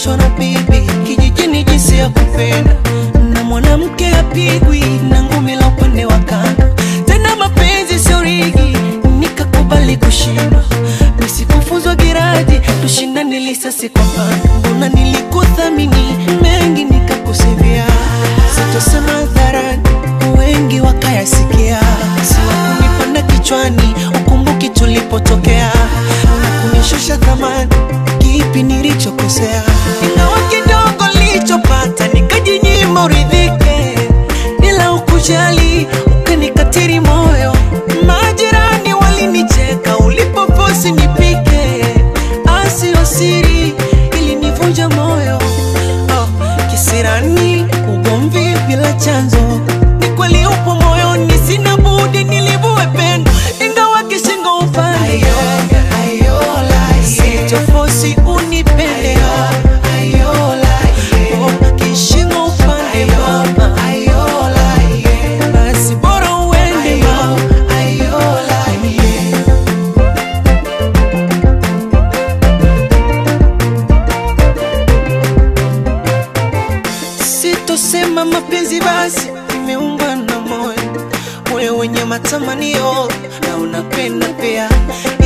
nilifundishwa na bibi kijijini jinsi ya kupenda, na mwanamke apigwi na ngumi la upande wa kando. Tena mapenzi sio rigi, nikakubali kushindwa. Nisikufuzwa giraji, tushindane lisasi kwa pando. Mbona nilikuthamini mengi nikakusivia, sitosema hadharani, wengi wakayasikia. Siwakunipanda kichwani, ukumbuki tulipotokea na kunishusha thamani, kipi nilichokosea? Ingawa kidogo nilichopata nikajinyima uridhike, ila ukujali ukanikatiri moyo. Majirani walinicheka ulipofosi nipike, asio siri ilinivunja moyo. Oh, kisirani ugomvi bila chanzo, ni kweli upo moyoni, sina budi nilivue pendo, ingawa kishingo upande sitofosi unipende Oh, kishingo upande mama, basi bora uende mama. Sitosema mapenzi basi imeumba na moyo, moyo wenye matamanio na unapenda pia,